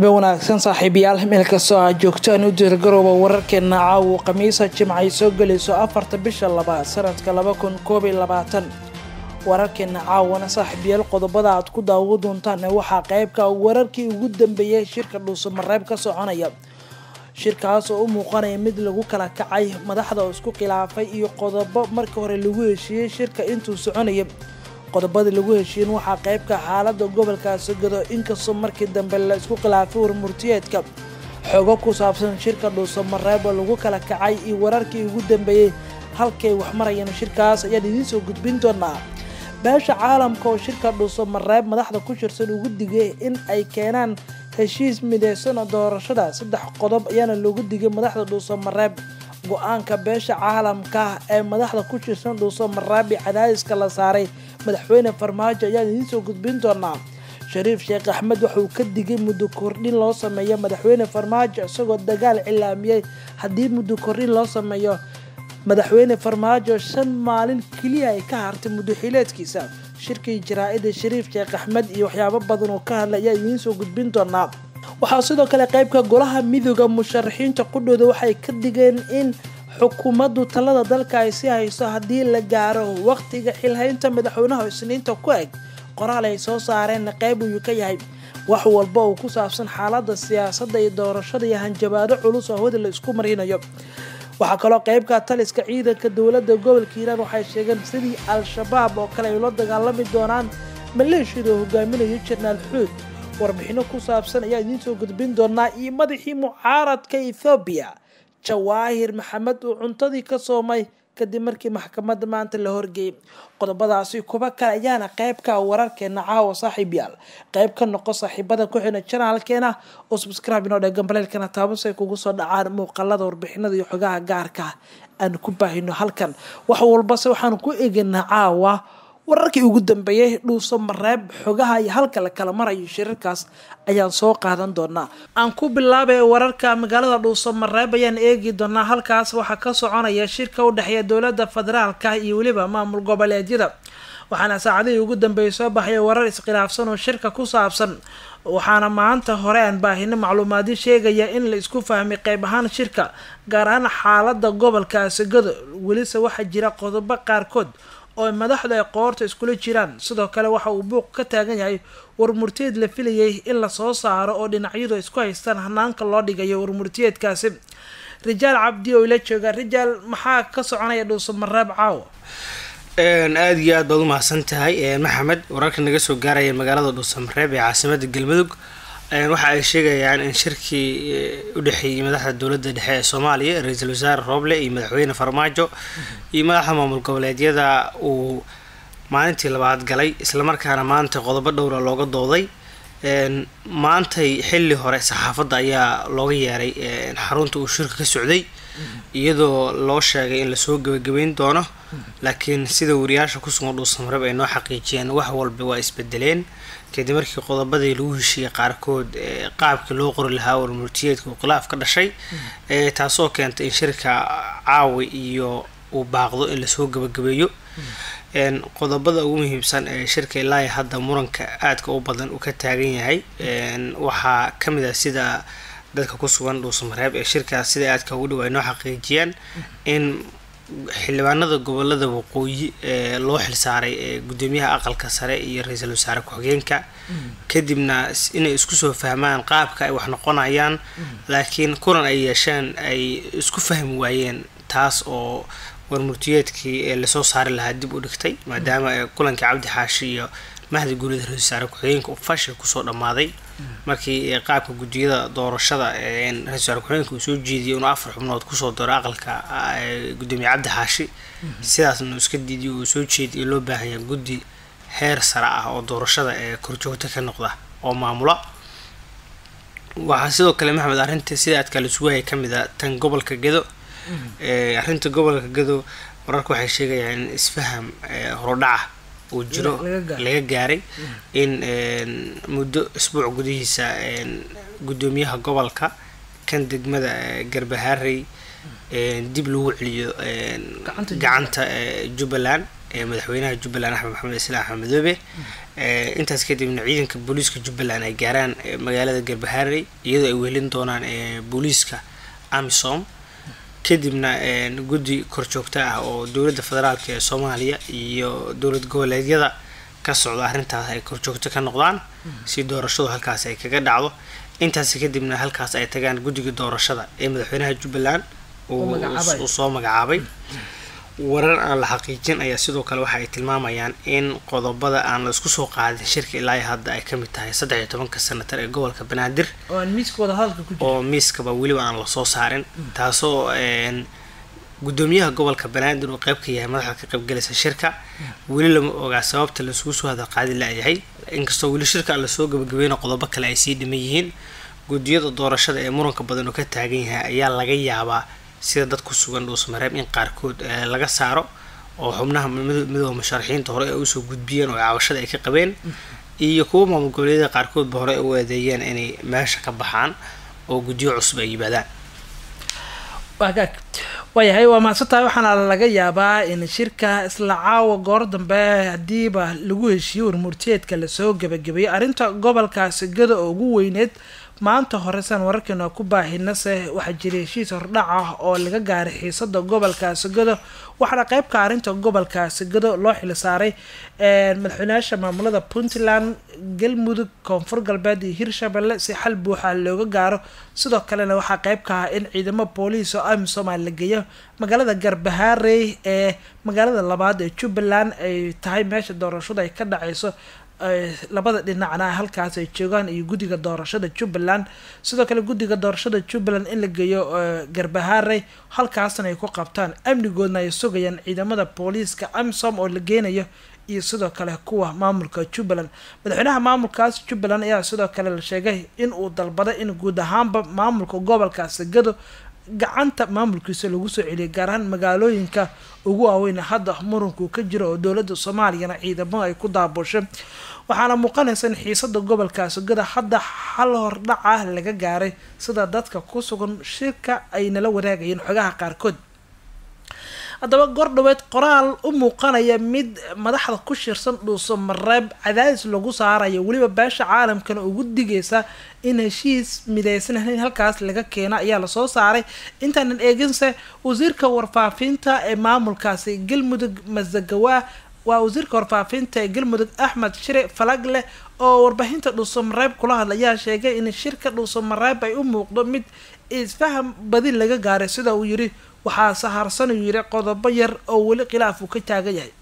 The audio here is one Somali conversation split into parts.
habe wanaagsan saaxiibayaal meel kastoo aad joogtaan u diirgarooba wararkeena caawo khamiisa jimca ay soo gelayso afarta bisha labaad sanadka laba kun koob iyo labaatan wararkeena caawana saaxiibayaal qodobada aad ku daawo doontaan waxaa qeybka wararkii ugu dambeeyay shirka dhuusamareeb ka soconaya shirkaas oo u muuqanaya mid lagu kala kacay madaxda oo isku khilaafay iyo qodobo markii hore lagu heshiiyey shirka intuu soconaya qodobada lagu heshiiyin waxaa qeybka xaalada gobolka sogado inkastoo markii dambe la isku khilaafay warmurtiyeedka xogo ku saabsan shirka dhuusamareeb oo lagu kala kacay iyo wararkii ugu dambeeyey halkay wax marayeen shirkaas ayaan idiin soo gudbin doonaa beesha caalamka oo shirka dhuusamareeb madaxda ku shirsan ugu digay in ay keenaan heshiis mideysan doorashada saddex qodob ayaana loogu digay madaxda dhuusamareeb go-aanka beesha caalamka ee madaxda ku shirsan dhuusamareeb iyo cadaadiska la saaray madaxweyne farmaajo ayaan idiin soo gudbin doonaa shariif sheekh axmed waxauu ka digay muddo kordhin loo sameeyo madaxweyne farmaajo isagoo dagaal cilaamiyey haddii muddo kordhin loo sameeyo madaxweyne farmaajo shan maalin keliya ay ka hartay muddo xileedkiisa shirkii jaraa-ida shariif sheekh axmed iyo waxyaabo badan oo ka hadlay ayaa idiin soo gudbin doonaa waxaa sidoo kale qeybka golaha midooda musharaxiinta qudhooda waxay ka digeen in xukuumaddu talada dalka ay sii hayso haddii la gaaro waqtiga xilhaynta madaxweynaha isniinta ku eg qoraal ay soo saareen qeyb ayuu ka yahay wax walba oo ku saabsan xaalada siyaasadda iyo doorashada iyo hanjabaado culus oo hawada la isku marinayo waxaa kaloo qeybka taliska ciidanka dowladda gobolka hiiraan waxay sheegeen sidii al-shabaab oo kale ay ula dagaalami doonaan maleeshiyada oo hogaaminayo jenaraal xuud warbixino ku saabsan ayaa idiin soo gudbin doonaa iyo madaxii mucaaradka ethoobiya jawaahir maxamed uu cuntadii ka soomay kadib markii maxkamadda maanta la horgeeyay qodobadaasi kuba kale ayaana qeybka wararkeena caawa saaxiib yaal qeyb ka noqo saaxiibada ku xidhan janaalkeena oo subscribe inoo dhegan baleelkana taabas ay kugu soo dhacaan muuqaalada warbixinada iyo xogaha gaarka aan ku baahino halkan wax walbase waxaan ku eganaa caawa wararkii ugu dambeeyay dhuuso mareeb xogaha iyo halka la kala marayo shirarkaas ayaan soo qaadan doonaa aan ku bilaabay wararka magaalada dhuuso mareeb ayaan eegi doonaa halkaas waxaa ka soconaya shirka u dhexeeya dowladda federaalka iyo weliba maamul goboleedyada waxaana saacadihii ugu dambeeyay soo baxaya warar iskhilaafsan oo shirka ku saabsan waxaana maanta hore aan baahino macluumaadyo sheegaya in la isku fahmay qeyb ahaan shirka gaar ahaan xaalada gobolka asagado welise waxaa jira qodobo qaarkood oo madaxdu ay qoorta iskula jiraan sidoo kale waxa uu buuq ka taagan yahay warmurtiyeed la filayay in lasoo saaro oo dhinacyadu isku haystaan hanaanka loo dhigayo warmurtiyeedkaasi rijaal cabdi oo ila jooga rijaal maxaa ka soconaya dhuusamareeb caawa aada iyo aad baad u mahadsan tahay maxamed wararka naga soo gaaraya magaalada dhuusamareeb ee caasimada galmudug waxa ay sheegayaan in shirkii u dhexeeyey madaxda dowladda dhexe ee soomaaliya ra-iisul wasaare rooble iyo madaxweyne farmaajo iyo madaxda maamul goboleedyada uu maalintii labaad galay islamarkaana maanta qodobo dhowra looga dooday maantay xilli hore saxaafadda ayaa looga yeeray xarunta uu shirka ka socday iyadoo loo sheegay in lasoo gebagabeyn doono laakiin sida wariyaasha kusugan dhuusamareeb ay noo xaqiijiyeen wax walba waa isbedeleen kadib markii qodobadii lagu heshiiyey qaarkood qaabkii loo qori lahaa warmurtiyeedka uu khilaaf ka dhashay taasoo keentay in shirka caawi iyo uu baaqdo in lasoo gebagabeeyo qodobada ugu muhiimsan ee shirka ilaa hadda muranka aadka u badan uu ka taagan yahay waxaa kamid ah sida dadka ku sugan dhuusamareeb ee shirkaas sida aadka ugu dhow ay noo xaqiijiyaan in xildhibaanada gobolada waqooyi ee loo xilsaaray ee gudoomiyaha aqalka sare iyo ra-iisul wasaare ku-xigeenka kadibna inay isku soo fahmaan qaabka ay wax noqonayaan laakiin kulan ay yeesheen ay isku fahmi waayeen taas oo warmurtiyeedkii ee lasoo saari lahaa dib u dhigtay maadaama kulankii cabdi xaashi iyo mahdi guulida ra-isul wasaare ku-xigeenka uu fashil kusoo dhammaaday markii qaabka guddiyada doorashada ra-isul wasaare ku-xigeenka uu soo jeediyay inuu afar xubnood kusoo daro aqalka gudoomiye cabdi xaashi sidaasna iska diidiy uu soo jeediyay loo baahanya guddi heer sare ah oo doorashada ee korjoogta ka noqda oo maamula waxaa sidoo kale maxamed arrinta sida aadka la sugaya kamid a tan gobolka gedo arrinta gobolka gedo wararka waxay sheegayaan in isfaham horudhaca uu jiro laga gaaray in muddo isbuuc gudihiisa gudoomiyaha gobolka kan degmada garbaharey dib lagu celiyo gacanta jubbaland ee madaxweynaha jubbaland axmed maxamed islaam axmed madoobe intaas kadibna ciidanka booliiska jubbaland ay gaaraan magaalada garbaharey iyadoo ay wehelin doonaan booliiska amisom kadibna guddi korjoogto ah oo dowladda federaalk ee soomaaliya iyo dowlad goboleedyada ka socda arrintaas ay korjoogto ka noqdaan si doorashadu halkaas ay kaga dhacdo intaas kadibna halkaas ay tagaan guddiga doorashada ee madaxweynaha jubbaland uu soo magacaabay warar aan la xaqiijin ayaa sidoo kale waxa ay tilmaamayaan in qodobada aan la isku soo qaadin shirka ilaa hadda ay kamid tahay saddex iyo tobanka senatar ee gobolka banaadir oo miiskaba weliba aan lasoo saarin taasoo gudoomiyaha gobolka banaadir uu qeyb ka yahay madaxda ka qaybgalaysa shirka weli lama ogaa sababta laisugu soo hadalqaadi layahay inkastoo weli shirka aan lasoo gabagabeyna qodobo kale ay sii dhiman yihiin guddiyada doorashada ee muranka badan oo ka taagan yahay ayaa laga yaabaa sida dad ku sugan dhuusmareeb in qaarkood laga saaro oo xubnaha midooda musharaxiinta hore ay usoo gudbiyeen oo cabashada ay ka qabeen iyo kuwa maamul goboleedyada qaarkoodba hore u eedeeyeen inay meesha ka baxaan oo guddiyo cusub ay yimaadaan wagaag waayahay waa mahadsantahay waxaana laga yaabaa in shirka isla caawa goor dambe hadiiba lagu heshiiyo warmurtiyeedka lasoo gebagabeeyay arrinta gobolkaasi gada oo ugu weyneed maanta horesan wararkeena ku baahinase waxaa jiray heshiis hordhac ah oo laga gaaray xiisada gobolkaasi gado waxaana qeybka arrinta gobolkaasi gado loo xil saaray madaxweynayaasha maamulada puntland galmudug koonfur galbeed iyo hirshabelle si xal buuxa looga gaaro sidoo kalena waxaa qeyb ka ah in ciidamo booliis oo amisomal la geeyo magaalada garbaharey ee magaalada labaad ee jubbaland ay tahay meesha doorashadu ay ka dhaceyso labada dhinacna halkaas ay joogaan iyo guddiga doorashada jubbaland sidoo kale guddiga doorashada jubbaland in la geeyo garbaharey halkaasna ay ku qabtaan amnigoodna ay sugayaan ciidamada booliiska amisom oo la geenayo iyo sidoo kale kuwa maamulka jubbaland madaxweynaha maamulkaas jubbaland ayaa sidoo kale la sheegay in uu dalbaday in guud ahaanba maamulka gobolkaasi gado gacanta maamulkiisa lagu soo celiyay gaar ahaan magaalooyinka ugu waaweyn hadda muranku ka jiro oo dowladda soomaaliyana ciidamo ay ku daabushay waxaana muuqanaysa in xiisada gobolkaasi gada hadda hal hordhac ah laga gaaray sida dadka ku sugan shirka ay nala wadaagayeen xogaha qaarkood haddaba gordhaweed qoraal u muuqanaya mid madaxda ku shirsan dhuuso mareeb cadaadis lagu saarayo weliba beesha caalamkana ugu digaysa in heshiis midaysan in halkaas laga keeno ayaa lasoo saaray intaanan eeginse wasiirka warfaafinta ee maamulkaasi galmudug masagawa waa wasiirka warfaafinta ee galmudug axmed shire falagle oo warbaahinta dhuuso mareeb kula hadla ayaa sheegay in shirka dhuuso mareeb ay u muuqdo mid isfaham badi laga gaaray sida uu yiri waxaa sahaarsan uu yiri qodobo yar oo weli khilaaf uu ka taagan yahay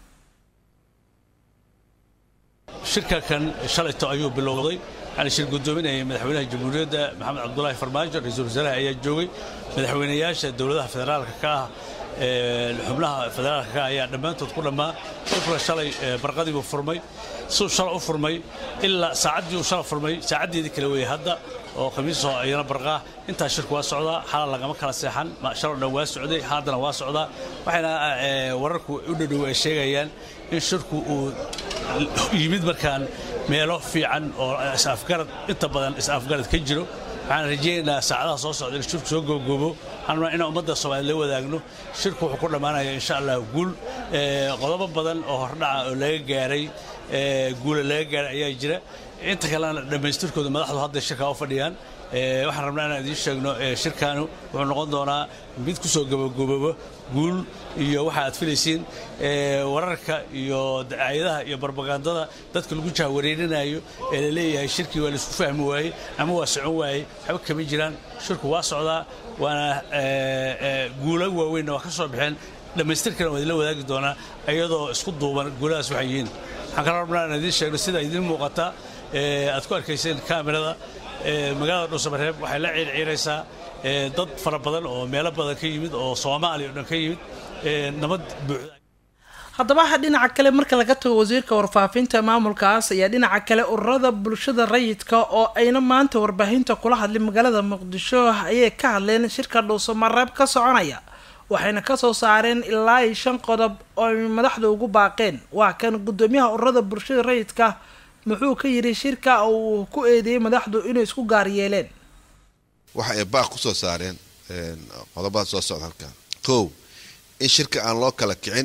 shirka kan shalayto ayuu bilowday waxaana shir guddoominayay madaxweynaha jamhuuriyadda maxamed cabdulaahi farmaajo ra-iisul wasaaraha ayaa joogay madaxweynayaasha dowladaha federaalka ka ah xubnaha federaalka ka ayaa dhammaantood ku dhammaa shirkuna shalay barqadii buu furmay suu shala u furmay ilaa saacaddii uu shala furmay saacaddeedii kale weeye hadda oo khamiisoo ayana barqaa intaas shirku waa socdaa xalal lagama kala seexan shaloo dhan waa socday haddana waa socdaa waxayna wararku u dhadhow ay sheegayaan in shirku uu yimid markaan meelo fiican oo is-afgarad inta badan is-afgarad ka jiro waxaan rajaynaynaa saacadaha soo socda in shirku soo goobgoobo waxaan rabnaa inaan ummadda soomaaliya la wadaagno shirku wuxuu ku dhammaanaya insha allah guul qodobo badan oo hordhaca oo laga gaaray guula laga gaaray ayaa jira inta kalena dhammaystirkooda madaxdu hadday shirkaa u fadhiyaan waxaan rabnaa inaan idiin sheegno shirkaanu wuxuu noqon doonaa mid ku soo gabagoboobo guul iyo waxa aad filaysiin wararka iyo dacaayadaha iyo barbagandada dadka lagu jahwareerinayo ee la leeyahay shirkii waa laisku fahmi waayey ama waa socon waayey waxba kama jiraan shirku waa socdaa waana guula waaweynna waa ka soo baxeen dhammaystirkana waa idinla wadaagi doonaa iyadoo isku duuban guuladaas waxay yihiin waxaan kala rabnaa inaan idiin sheegno sida idiin muuqata aad ku arkayseen kaamirada magaalada dhuusamareeb waxay la ciirciiraysaa dad fara badan oo meelo badan ka yimid oo soomaaliya o dhan ka yimid nabad buuxda haddaba dhinaca kale marka laga tago wasiirka warfaafinta maamulkaas ayaa dhinaca kale ururada bulshada rayidka oo ayna maanta warbaahinta kula hadlay magaalada muqdisho ayay ka hadleen shirka dhuusamareeb ka soconaya waxayna kasoo saareen ilaa iyo shan qodob oo ay madaxda ugu baaqeen waa kan guddoomiyaha ururada bulshada rayidka muxuu ka yidhi shirka uu ku eedeeyey madaxdu inay isku gaar yeeleen waxa ay baaq ku soo saareen qodobada soo socda halkan kow in shirka aan loo kala kicin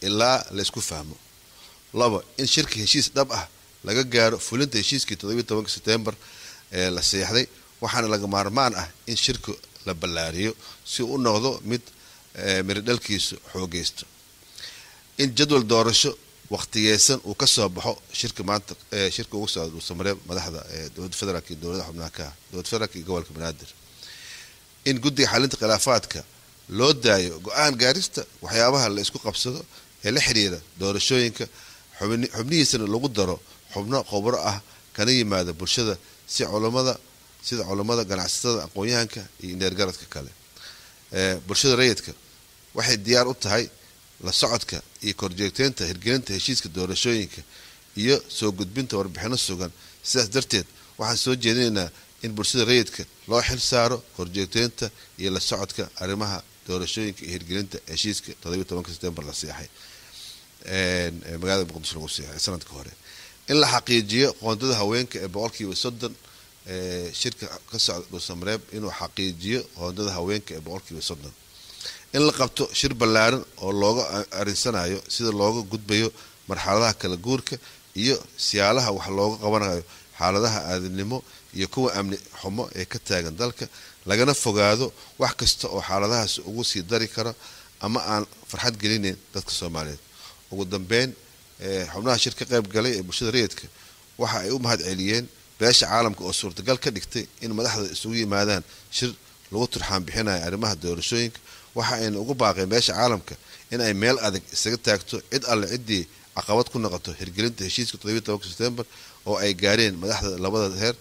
ilaa laysku fahmo labo in shirka heshiis dhab ah laga gaaro fulinta heshiiskii toddobiyi tobanka setembar ee la seexday waxaana laga maarmaan ah in shirka la ballaariyo si uu u noqdo mid miridhalkiisu xoogeysto in jadwal doorasho waqtigeysan uu ka soo baxo shirka maanta shirka ugu socda dhuusamareeb madaxda dowladda federaalk iyo dowlada xubnaha ka ah dowlad federaalk iyo gobolka banaadir in guddiga xalinta khilaafaadka loo daayo go-aan gaarista waxyaabaha la isku qabsado ee la xiriira doorashooyinka xubnihiisana lagu daro xubno khubro ah kana yimaada bulshada si culamada sida culammada ganacsatada aqoon-yahanka iyo indheergaradka kale bulshada rayidka waxay diyaar u tahay la socodka iyo korjeegteynta hirgelinta heshiiska doorashooyinka iyo soo gudbinta warbixino sugan sidaas darteed waxaan soo jeedinaynaa in bulshada rayidka loo xil saaro korjeegteynta iyo la socodka arrimaha doorashooyinka iyo hirgelinta heshiiska toddobiyi tobanka setembar la seexay magaalada muqdisho lagu seexay sanadka hore in la xaqiijiyo qoondada haweenka ee boqolkiiba soddon shirka ka socda dhuusamareeb inuu xaqiijiyo qoondada haweenka ee boqolkiiba soddon in la qabto shir ballaaran oo looga arinsanayo sida looga gudbayo marxaladaha kala guurka iyo siyaalaha wax looga qabanayo xaaladaha aadamnimo iyo kuwa amni xumo ee ka taagan dalka lagana fogaado wax kasta oo xaaladahaas ugu sii dari karo ama aan farxad gelinayn dadka soomaaliyeed ugu dambeyn xubnaha shir ka qayb galay ee bulshada rayidka waxa ay u mahad celiyeen beesha caalamka oo suurtagal ka dhigtay in madaxda isugu yimaadaan shir lagu turxaan bixinayo arrimaha doorashooyinka waxa ayna ugu baaqeen beesha caalamka in ay meel adag isaga taagto cid alle ciddii caqabad ku noqoto hirgelinta heshiiska toddobiyi tobanka setembar oo ay gaareen madaxda labada heer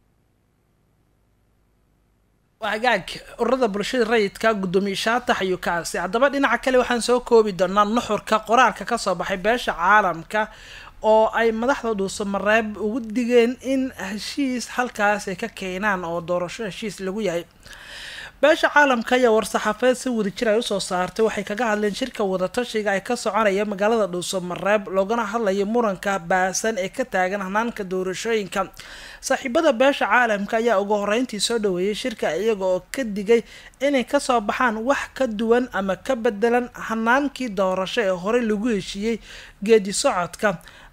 hagaag ururada bulshada rayidka guddoomiye shaatax iyo kaasi haddaba dhinaca kale waxaan soo koobi doonaa nuxurka qoraalka kasoo baxay beesha caalamka oo ay madaxda dhuusamareeb ugu digeen in heshiis halkaas ay ka keenaan oo doorasho heshiis lagu yahay beesha caalamka ayaa war-saxaafeed si wadajir ay usoo saartay waxay kaga hadleen shirka wadatashiga ay ka soconaya magaalada dhuusamareeb loogana hadlayo muranka baasan ee ka taagan hanaanka doorashooyinka saaxiibada beesha caalamka ayaa ugu horeyntii soo dhaweeyay shirka iyaga oo ka digay inay kasoo baxaan wax ka duwan ama ka bedelan hanaankii doorasho ee horey lagu heshiiyey geedi socodka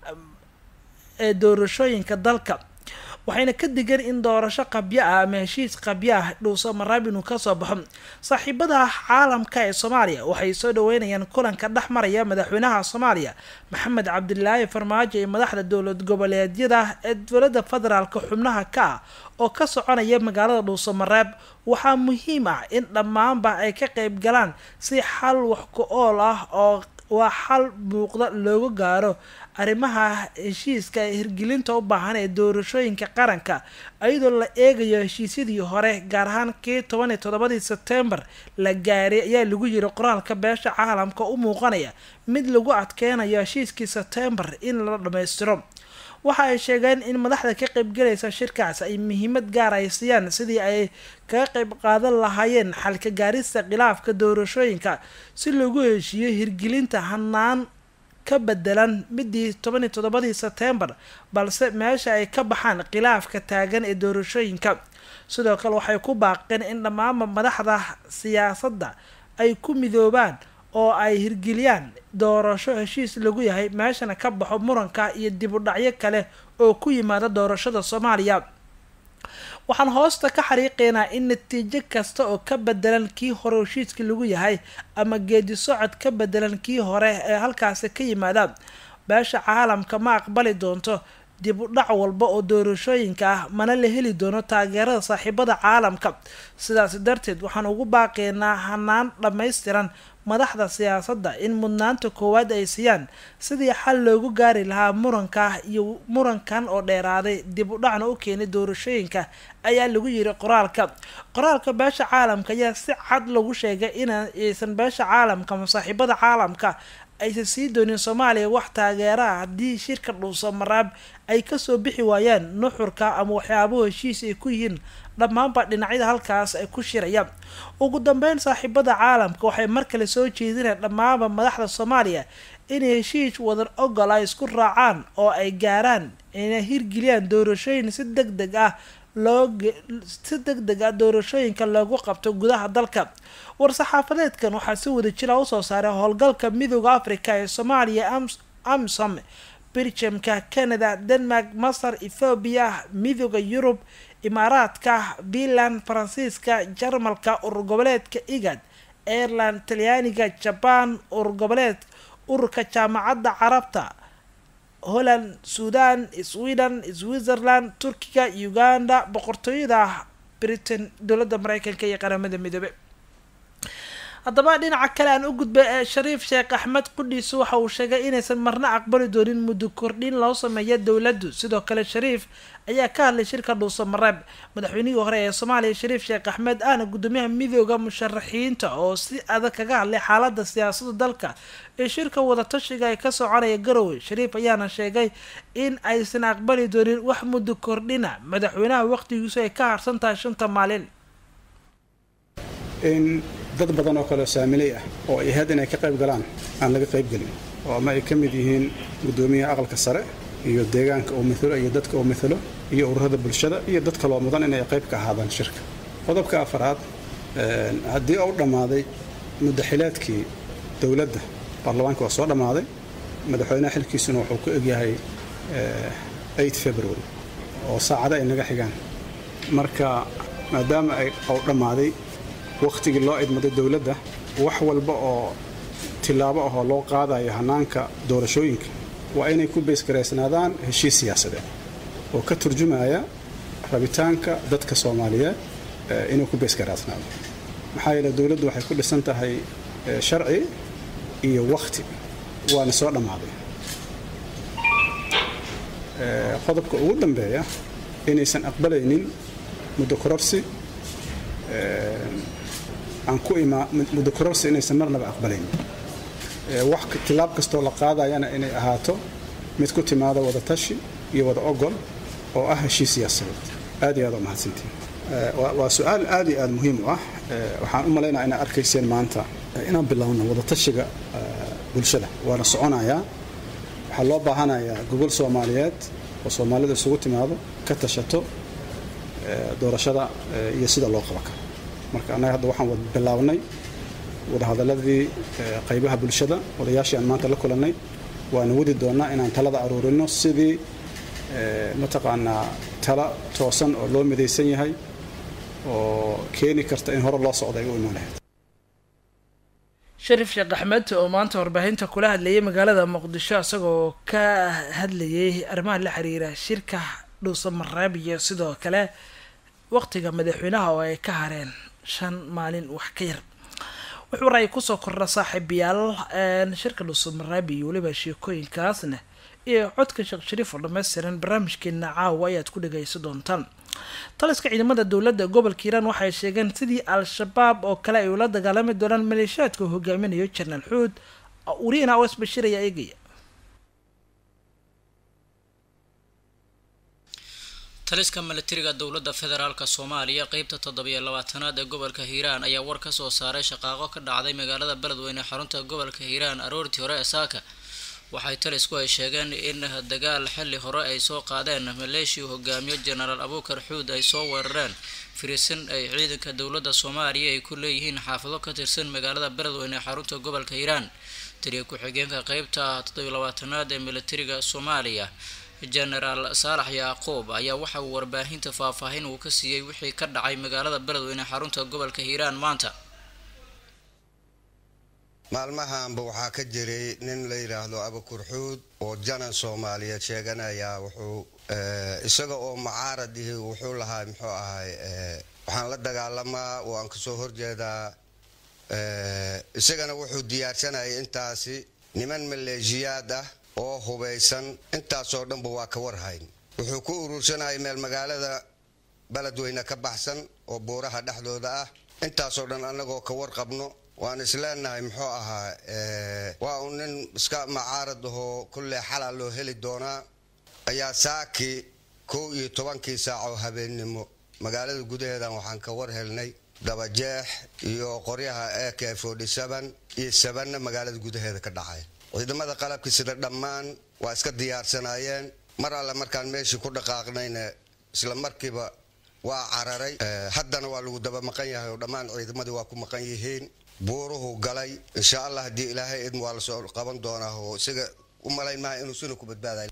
ee doorashooyinka dalka waxayna ka digeen in doorasho qabyo ah ama heshiis qabyo ah dhuusamareeb inuu kasoo baxo saaxiibada caalamka ee soomaaliya waxay soo dhaweynayaan kulanka dhex maraya madaxweynaha soomaaliya maxamed cabdilaahi farmaajo iyo madaxda dowlad goboleedyada ee dowlada federaalk xubnaha ka ah oo ka soconaya magaalada dhuusamareeb waxaa muhiim ah in dhammaanba ay ka qeyb galaan si xal wax ku ool ah oo waa xal muuqda looga gaaro arrimaha heshiiska hirgelinta u baahan ee doorashooyinka qaranka iyadoo la eegayo heshiisyadii hore gaar ahaan kii toban iyo toddobadii sebtembar la gaaray ayaa lagu yiri qoraalka beesha caalamka u muuqanaya mid lagu adkeynayo heshiiskii sebtembar in la dhammaystiro waxa ay sheegeen in madaxda ka qeybgalaysa shirkaas ay muhiimad gaar ay siiyaan sidii ay kaga qeyb qaadan lahaayeen xalka gaarista khilaafka doorashooyinka si lagu heshiiyo hirgelinta hanaan ka bedelan midii toban iyo toddobadii sebtembar balse meesha ay ka baxaan khilaafka taagan ee doorashooyinka sidoo kale waxay ku baaqeen in dhammaanba madaxda siyaasadda ay ku midoobaan oo ay hirgeliyaan doorasho heshiis lagu yahay meeshana ka baxo muranka iyo dib u dhacyo kale oo ku yimaada doorashada soomaaliya waxaan hoosta ka xariiqeynaa in natiijo kasta oo ka bedelan kii hore heshiiska lagu yahay ama geedi socod ka bedelan kii hore ee halkaasi ka yimaada beesha caalamka ma aqbali doonto dib u dhac walba oo doorashooyinka ah mana la heli doono taageerada saaxiibada caalamka sidaas darteed waxaan ugu baaqeynaa hanaan dhammaystiran madaxda siyaasadda in mudnaanta koowaad ay siiyaan sidii xal loogu gaari lahaa muranka iyo murankan oo dheeraaday dib u dhacna u keenay doorashooyinka ayaa lagu yiri qoraalka qoraalka beesha caalamka ayaa si cad lagu sheegay inaysan beesha caalamka ama saaxiibada caalamka aysan sii doonin soomaaliya wax taageeraha haddii shirka dhuusamareeb ay kasoo bixi waayaan nuxurka ama waxyaabahu heshiis ay ku yihiin dhammaanba dhinacyada halkaas ay ku shirayaan ugu dambeyn saaxiibada caalamka waxay mar kale soo jeedinayaan dhammaanba madaxda soomaaliya inay heshiis wadan ogol ay isku raacaan oo ay gaaraan inay hirgeliyaan doorashooyin si deg deg ah loo si deg deg ah doorashooyinka loogu qabto gudaha dalka war-saxaafadeedkan waxaa si wada jira usoo saaray howlgalka midooda africa ee soomaaliya amsom belgiumka canada denmark masar ethoobiya midooda yurub imaaraadka finland faransiiska jarmalka urur goboleedka igad ireland talyaaniga jaban urur goboleed ururka jaamacadda carabta holland suudan sweden switzerland turkiga uganda boqortooyada britain dowladda mareykanka iyo qaramada midoobe haddaba dhinaca kale aan u gudbay ee shariif sheekh axmed qudhiisu waxa uu sheegay inaysan marna aqbali doonin muddo kordhin loo sameeya dowladdu sidoo kale shariif ayaa ka hadlay shirka dhuuso mareeb madaxweynihii hore ee soomaaliya shariif sheekh axmed ahna gudoomiyaha midooda musharaxiinta oo si adag kaga hadlay xaalada siyaasada dalka ee shirka wadatashiga ee ka soconaya garowe shariif ayaana sheegay in aysan aqbali doonin wax muddo kordhina madaxweynaha waqtigiisu ay ka harsan tahay shanta maalin in dad badan oo kale saamiley ah oo ay ahayd inay ka qayb galaan aan laga qayb gelin oo ama ay ka mid yihiin guddoomiyaha aqalka sare iyo deegaanka uu mithalo iyo dadka uu mithalo iyo ururada bulshada iyo dad kaloo mudan inay qayb ka ahaadaan shirka qodobka afaraad haddii uu dhammaaday muddaxilaadkii dowladda baarlamaanka waa soo dhammaaday madaxweynaha xilkiisuna wuxuu ku egyahay february oo saacada ay naga xigaan marka maadaama ay uu dhammaaday wakhtigii loo idmaday dowladda wax walba oo tillaabo ahoo loo qaadayo hanaanka doorashooyinka waa inay ku beysgaraysnaadaan heshiis siyaasadeed oo ka turjumaya rabitaanka dadka soomaaliyeed inuu ku beysgaraysnaado maxaa yeele dowladdu waxay ku dhisan tahay sharci iyo wakhti waana soo dhammaaday qodobka ugu dambeeya inaysan aqbalaynin muddo kororsi aan ku imaa muddo kororsi inaysan marnaba aqbalayn wax tilaab kastoo la qaadayana inay ahaato mid ku timaada wada tashi iyo wada ogol oo ah heshiis siyaasadeed aad iyo aad u mahadsantiin waa su-aal aad iyo aad muhiim u ah waxaan u malaynaya inaad arkayseen maanta inaan bilowno wada tashiga bulshada waana soconayaa waxaa loo baahanayaa gogol soomaaliyeed oo soomaalida isugu timaado ka tashato doorashada iyo sida loo qaban karo marka annaga hadda waxaan bilaabnay wadahadaladii qaybaha bulshada odayaashii aan maanta la kulannay waana wadi doonnaa inaan talada aruurino sidii mataqaanaa tala toosan oo loo midaysan yahay oo keeni karta in hore loo socda ay u imaan lahayd shariif sheekh axmed oo maanta warbaahinta kula hadlayay magaalada muqdisho isagoo ka hadlayay arrimaha la xiriira shirka dhuusa mareeb iyo sidoo kale waqtiga madaxweynaha oo ay ka hareen shan maalin wax ka yar wuxuu ra-y kusoo kordha saaxiibayaal shirka dhuusamareeb iyo weliba sheekooyinkaasna iyo codka sheekh shariif oo dhammaystiran barnaamijkeena caawa ayaad ku dhagaysa doontaan taliska ciidamada dowladda gobolka hiiraan waxay sheegeen sidii al-shabaab oo kale ay ula dagaalami doonaan maleeshiyaadka hogaaminayo janaal xuud wariina os bashir ayaa eegaya taliska milatariga dowladda federaalk soomaaliya qeybta toddobiyo labaatanaad ee gobolka hiiraan ayaa war ka soo saaray shaqaaqo ka dhacday magaalada beledweyne xarunta gobolka hiiraan aroortii hore ee saaka waxay talisku ay sheegeen in dagaal xilli hore ay soo qaadeen maleeshia hogaamiyo jenaraal abuukar xuud ay soo weerareen firisin ay ciidanka dowladda soomaaliya ay ku leeyihiin xaafado ka tirsan magaalada beledweyne xarunta gobolka hiiraan taliya ku-xigeenka qeybta toddobiyo labaatanaad ee milatariga soomaaliya jenaraal saalax yacquub ayaa waxa uu warbaahinta faahfaahin uu ka siiyey wixii ka dhacay magaalada beledweyne xarunta gobolka hiiraan maanta maalmahanba waxaa ka jiray nin la yidhaahdo abukur xuud oo janan soomaaliyeed sheeganaya wuxuu isaga oo mucaarad ihi wuxuu lahaa muxuu ahay waxaan la dagaalamaa waan kasoo horjeedaa isagana wuxuu diyaarsanayay intaasi niman maleeshiyaad ah oo hubaysan intaasoo dhanba waa ka warhayn wuxuu ku urursanayay meel magaalada beledweyne ka baxsan oo buuraha dhexdooda ah intaasoo dhan annagoo ka warqabno waan isleenahay muxuu ahaa waa uu nin iska macaarad ahoo kulley xalaa loo heli doonaa ayaa saakii kow iyo tobankii saac oo habeennimo magaalada gudaheedan waxaan ka war helnay dabajeex iyo qoryaha ak iyo sabanna magaalada gudaheeda ka dhacay ciidamada qalabka sida dhammaan waa iska diyaarsanaayeen mar alle markaan meeshii ku dhaqaaqnayna isla markiiba waa cararay haddana waa lagu daba maqan yahay oo dhammaan ciidamadii waa ku maqan yihiin buuruhu galay insha allah haddii ilaahay idm waa lasoo qaban doonaa oo isaga u malayn maha inuu sina ku badbaadayo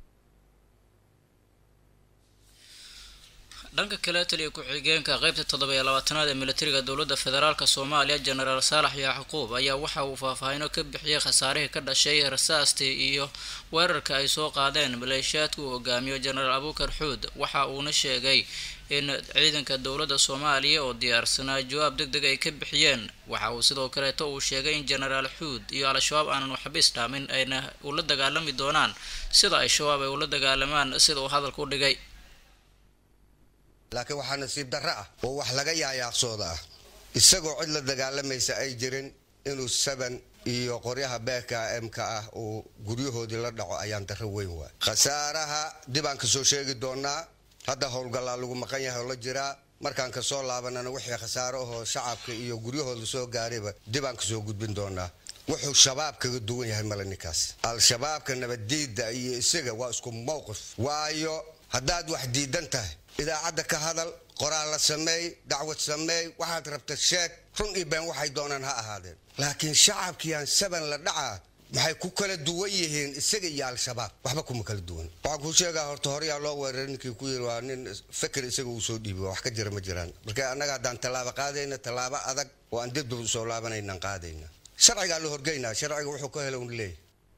dhanka kale taliya ku-xigeenka qeybta toddobiyo labaatanaad ee militariga dowladda federaalk soomaaliya jenaraal saalax yacquub ayaa waxa uu faahfaahino ka bixiyey khasaarihii ka dhashay rasaastii iyo weerarka ay soo qaadeen maleeshiyaadka uu hogaamiyo jenaraal abuukar xuud waxa uuna sheegay in ciidanka dowladda soomaaliya oo diyaarsanaa jawaab deg deg ay ka bixiyeen waxa uu sidoo kaleeto uu sheegay in jenaraal xuud iyo al-shabaab aanan waxba isdhaamin ayna ula dagaalami doonaan sida ay shabaab ay ula dagaalamaan sida uu hadalka u dhigay laakiin waxaa nasiib darro ah oo wax laga yaayaaqsooda ah isagoo cid la dagaalamaysa ay jirin inuu saban iyo qoryaha beeka m-ka ah uu guryahoodii la dhaco ayaan darro weyn waay khasaaraha dib aan kasoo sheegi doonaa hadda howlgallaa lagu maqan yahay oo la jiraa markaan kasoo laabanana wixii khasaaro ahoo shacabka iyo guryahooda soo gaarayba dib aan kasoo gudbin doonaa wuxuu shabaab kaga duwan yahay male ninkaas al-shabaabka nabaddiidda iyo isaga waa isku mowqif waayo haddaad wax diidan tahay idaacadda ka hadal qoraal la sameey dacwad sameey waxaad rabta sheeg run iyo been waxay doonaan ha ahaadeen laakiin shacabkiiaan saban la dhacaa maxay ku kala duwan yihiin isaga iyo al-shabaab waxba kuma kala duwan waxaan kuu sheegaa horta horeyaa loo weeraray ninkii ku yiri waa nin feker isaga uu soo dhiibi wax ka jira ma jiraan marka annaga haddaan tallaabo qaadayna tallaabo adag oo aan dibdib usoo laabanaynan qaadayna sharcigaa la horgeynaa sharciga wuxuu ka helo un leeyahy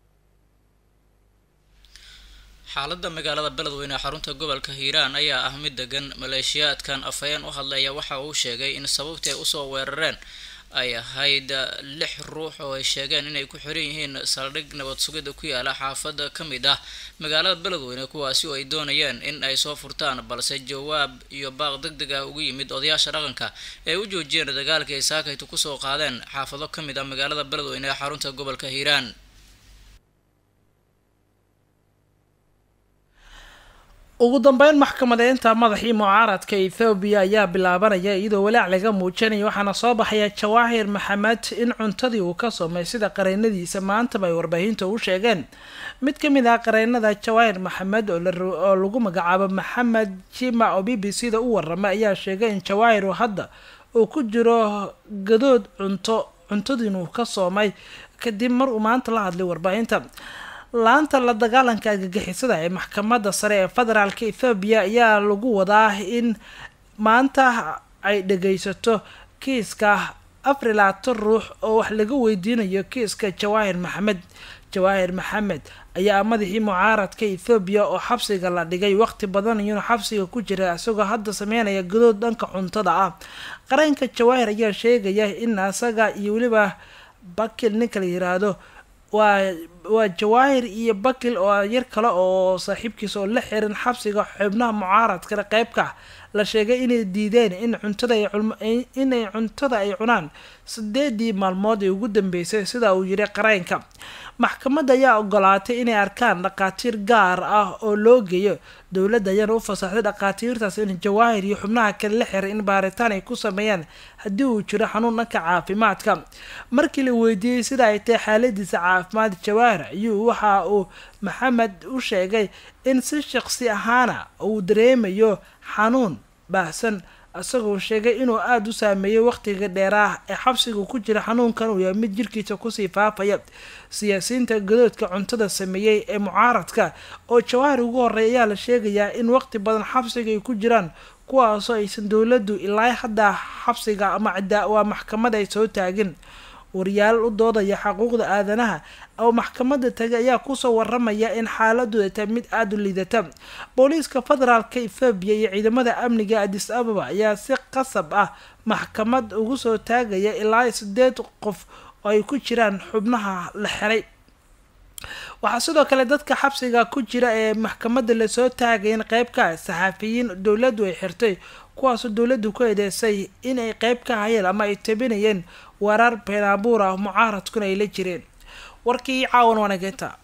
xaaladda magaalada beledweyne xarunta gobolka hiiraan ayaa ah mid degan maleeshiyaadkan afhayeen u hadlaya waxa uu sheegay in sababtii ay usoo weerareen ay ahayd lix ruux oo ay sheegeen inay ku xiran yihiin saldhig nabad sugida ku yaala xaafada ka mid ah magaalada beledweyne kuwaasi oo ay doonayeen in ay soo furtaan balse jawaab iyo baaq deg deg ah ugu yimid odayaasha dhaqanka ee u joojiyeen dagaalkii ay saakaytu kusoo qaadeen xaafado ka mid ah magaalada beledweyne ee xarunta gobolka hiiraan ugu dambeyn maxkamadeynta madaxii mucaaradka ethoobiya ayaa bilaabanaya iyadoo walaac laga muujinaya waxaana soo baxaya jawaahir maxamed in cuntadii uu ka soomay sida qareynadiisa maantaba ay warbaahinta u sheegeen mid ka mid ah qareynada jawaahir maxamed oo lagu magacaabo maxamed jima oo b b c da u warama ayaa sheegay in jawaahir hadda uu ku jiro gadood cunto cuntadiinuu ka soomay kadib mar uu maanta la hadlay warbaahinta laanta la dagaalanka argagixisada ee maxkamadda sare ee federaalka ethoobiya ayaa lagu wadaa in maanta ay dhageysato kiiska afar iyo labaatan ruux oo wax laga weydiinayo kiiska jawaahir maxamed jawaahir maxamed ayaa madaxii mucaaradka ethoobiya oo xabsiga la dhigay waqti badan iyuuna xabsiga ku jira isagoo hadda sameynaya gadood dhanka cuntada ah qareenka jawaahir ayaa sheegaya in asaga iyo weliba bakil ninka la yiraahdo waa waa jawaahir iyo bakil oo yar kale oo saaxiibkiisa oo la xiran xabsiga xubnaha mucaaradkana qeybka la sheegay inay diideen in cuntada inay cuntada ay cunaan sideedii maalmood ee ugu dambeysay sida uu yiri qareenka maxkamadda ayaa ogolaatay inay arkaan dhaqaatiir gaar ah oo loo geeyo dowladda ayaana u fasaxday dhaqaatiirtaas in jawaahir iyo xubnaha kale la xiray in baaritaan ay ku sameeyaan haddii uu jiro xanuun dhanka caafimaadka markii la weydiiyey sida ay tahay xaaladiisa caafimaad jawaahir ayuu waxa uu maxamed u sheegay in si shaqsi ahaana uu dareemayo xanuun baahsan isagoo sheegay inuu aada u saameeyay waqtiga dheeraah ee xabsiga ku jira xanuunkan uu yahay mid jirkiisa kusii faafaya siyaasiyiinta gadoodka cuntada sameeyey ee mucaaradka oo jawaahir ugu horey ayaa la sheegayaa in waqti badan xabsiga ay ku jiraan kuwaasoo aysan dowladdu ilaa hadda xabsiga ama waa maxkamad ay soo taagin wariyaal u doodaya xuquuqda aadanaha oo maxkamadda tagay ayaa kusoo waramaya in xaaladooda tahay mid aada u liidata booliiska federaalka ethoobiya iyo ciidamada amniga adis ababa ayaa si qasab ah maxkamad ugu soo taagaya ilaa sideed qof oo ay ku jiraan xubnaha la xiray waxaa sidoo kale dadka xabsiga ku jira ee maxkamadda lasoo taagayn qeybka saxaafiyiin dowladdu ay xirtay kuwaasoo dowladdu ku eedeysay inay qeyb ka hayeen ama ay tabinayeen warar beenaabuur ah mucaaradkuna ay la jireen warkii caawan wanageynta